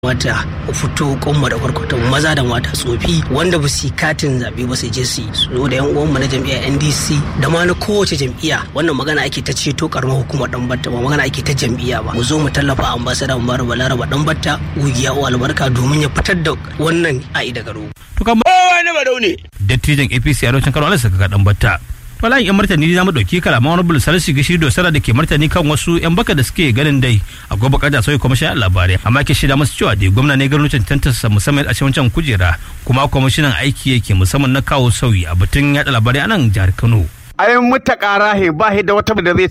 mata fito kwanmu da kwarkwata maza da mata tsofi wanda ba su katin zaɓe ba su je su zo da yan uwanmu na jam'iyyar ndc da ma na kowace jam'iyya wannan magana ake ta ceto karamar hukumar dan batta ba magana ake ta jam'iyya ba mu zo mu tallafa ambasada mu bar balaraba dan batta gugiya wa albarka domin ya fitar da wannan a'i daga rogo. to kamar wani barau ne dattijan apc a lokacin kano alisa ka dan batta Walayin 'yan martani za mu ɗauki kalaman wani bulusar shiga shi dosara da ke martani kan wasu 'yan baka da suke ganin dai a gobe kada sauyi kwamishinan labarai amma ke shida masu cewa dai gwamna ne garin cancantarsa musamman a wancan kujera kuma kwamishinan aiki yake musamman na kawo sauyi a batun yaɗa labarai a nan jihar kano. ayin mutaka rahe ba da wata da zai